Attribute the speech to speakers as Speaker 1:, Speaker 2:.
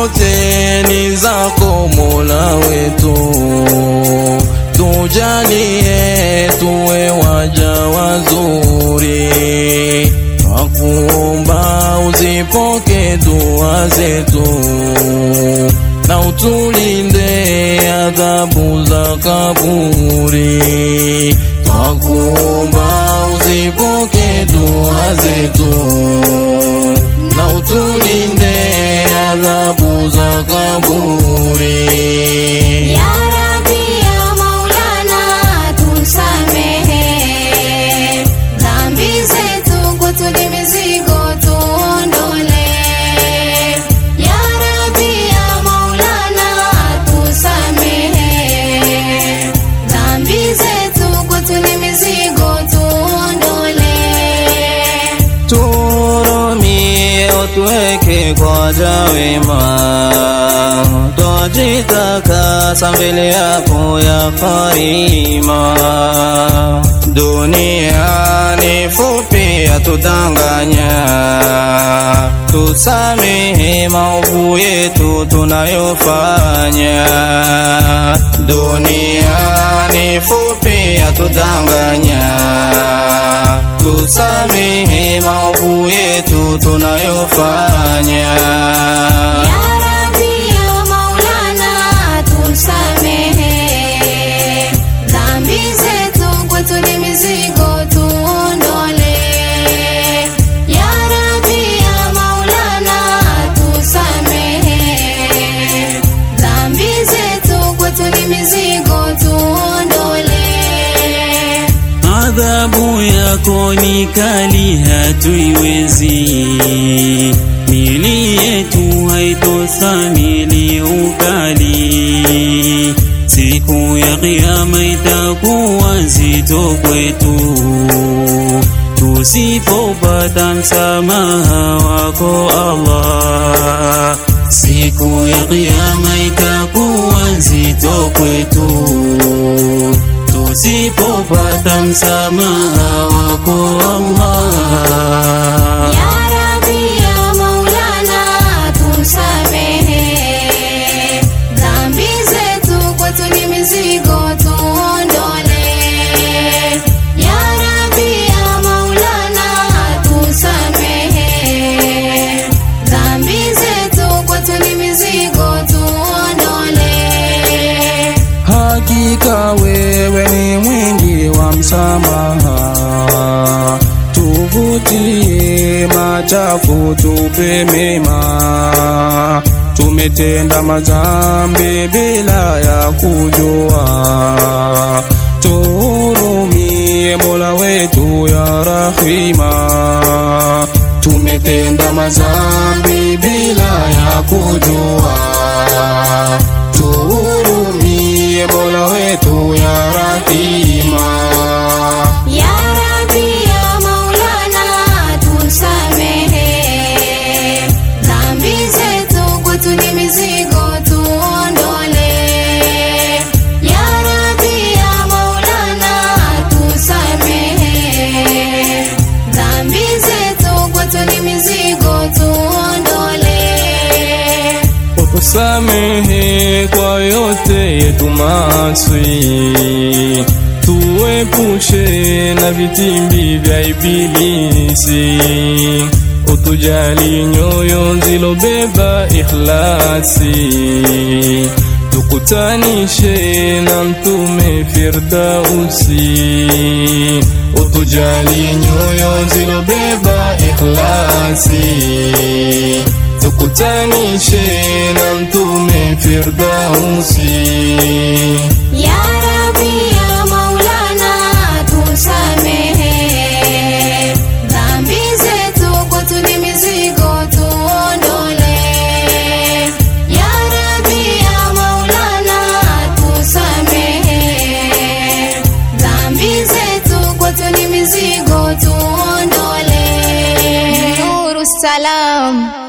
Speaker 1: zote ni zako Mola wetu, tujalie tuwe waja wazuri, twakuomba uzipoke dua zetu na utulinde adhabu za kaburi, twakuomba uzipoke dua zetu na utulinde adhabu za kaburi.
Speaker 2: Ya Rabbi ya Maulana tusamehe dhambi zetu, kwetu ni mizigo tuondole. Ya Rabbi ya Maulana tusamehe dhambi zetu, kwetu ni mizigo tuondole.
Speaker 1: Turumie utuweke kwa jawema, twajitakasa mbele yako ya karima. Dunia ni fupi yatudanganya, tusamehe maovu yetu tunayofanya. Dunia ni fupi yatudanganya tusamehe maovu yetu tunayofanya.
Speaker 2: Ya Rabbi ya Maulana tusamehe dhambi zetu, kwetu ni mizigo tuondole. Ya Rabbi ya Maulana tusamehe dhambi zetu, kwetu ni mizigo tuondole.
Speaker 3: Adhabu yako ni kali, hatuiwezi. Mili yetu haitostahimili ukali. Siku ya Kiyama itakuwa nzito kwetu, tusipopata msamaha wako Allah. Siku ya Kiyama itakuwa nzito kwetu tusipopata msamaha wako Allah.
Speaker 2: Ya Rabbi ya Maulana tusamehe dhambi zetu, kwetu ni mizigo tuondole. Ya Rabbi ya Maulana tusamehe dhambi zetu, kwetu ni mizigo tuondole.
Speaker 1: Hakika wewe ni mwingi wa msamaha, tuvutie machafu, tupe mema. Tumetenda madhambi bila ya kujua, tuhurumie Mola wetu ya rahima. Tumetenda madhambi bila ya kujua, tuhurumie Mola wetu ya rahima.
Speaker 2: Ya Rabbi ya Maulana tusamehe dhambi zetu, kwetu ni mizigo tuondole. Ya Rabbi ya Maulana tusamehe dhambi zetu, kwetu ni mizigo tuondole.
Speaker 1: Utusamehe kwa yote yetu maasi, tuepushe na vitimbi vya Ibilisi, utujali nyoyo zilobeba ikhlasi, tukutanishe na Mtume Firdausi, utujali nyoyo zilobeba ikhlasi tukutanishe na Mtume Firdausi.
Speaker 2: Ya Rabbi ya Maulana tusamehe dhambi zetu, kwetu ni mizigo tuondole. Ya Rabbi ya Maulana tusamehe dhambi zetu, kwetu ni mizigo tuondole. Nuru Salam